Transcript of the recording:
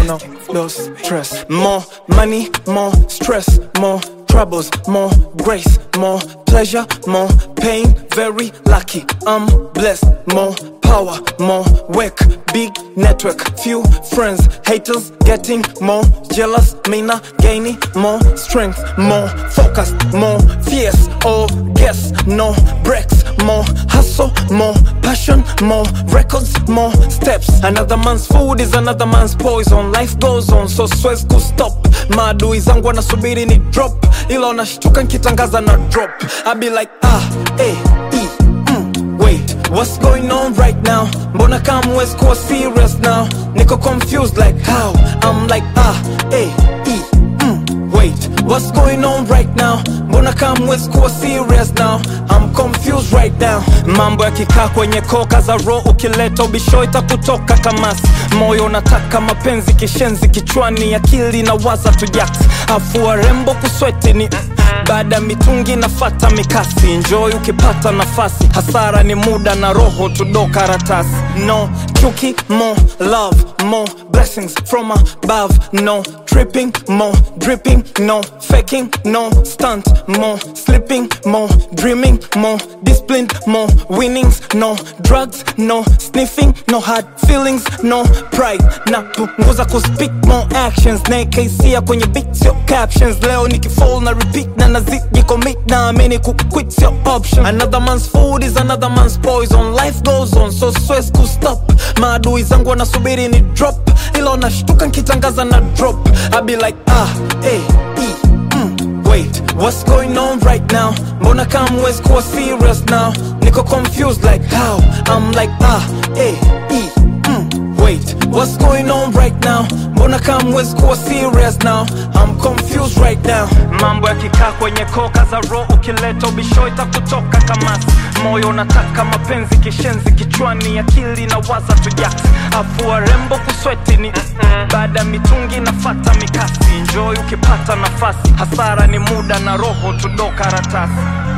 no loss stress. More money, more stress, more troubles, more grace, more pleasure, more pain. Very lucky, I'm blessed. More power, more work, big network, few friends, haters getting more jealous. Me not gaining more strength, more focus, more fierce. Oh, guess no breaks, more hustle, more passion, more records, more steps. Another man's food is another man's poison. Life goes on, so siwezi kustop. Maadui zangu wanasubiri ni drop, ila unashtuka nkitangaza na drop. I be like ah, eh, e, mm, wait, what's going on right now? Mbona kama huwezi kuwa serious now? Niko confused like how? I'm like ah, eh, e, mm, wait, what's going on right now? Mbona kama huwezi kuwa serious now? I'm confused right now. Mambo yakikaa kwenye koka za roho, ukileta ubisho itakutoka kamasi. Moyo unataka mapenzi, kishenzi kichwani, akili na waza tujaks, afu warembo kusweti ni baada ya mitungi nafata mikasi. Enjoy ukipata nafasi, hasara ni muda na roho tudo karatasi. No chuki, more love, more blessings from above. No tripping, more dripping, no faking, no stunt, more sleeping, more dreaming, more disciplined, more winnings, no drugs, no sniffing, no hard feelings, no pride. Na punguza kuspeak more actions, na KC kwenye beats your captions. Leo nikifall na repeat na nazidi commit na amini kuquit your option. Another man's food is another man's poison. Life goes on, so stress to stop. Maadui zangu wanasubiri ni drop, ila unashtuka nkitangaza na drop. I be like ah, eh, e, mm, wait, what's going on right now? Mbona kama huwezi kuwa serious now? Niko confused like how? I'm like ah, eh, e, mm, wait, what's going on right now? Mbona kama huwezi kuwa serious now? I'm confused right now. Mambo yakikaa kwenye koka za roho, ukileta ubisho itakutoka kamasi. Moyo unataka mapenzi, kishenzi kichwani, akili na waza tujaks, afu warembo kusweti ni baada ya mitungi nafata mikasi. Enjoy ukipata nafasi, hasara ni muda na roho tudo karatasi.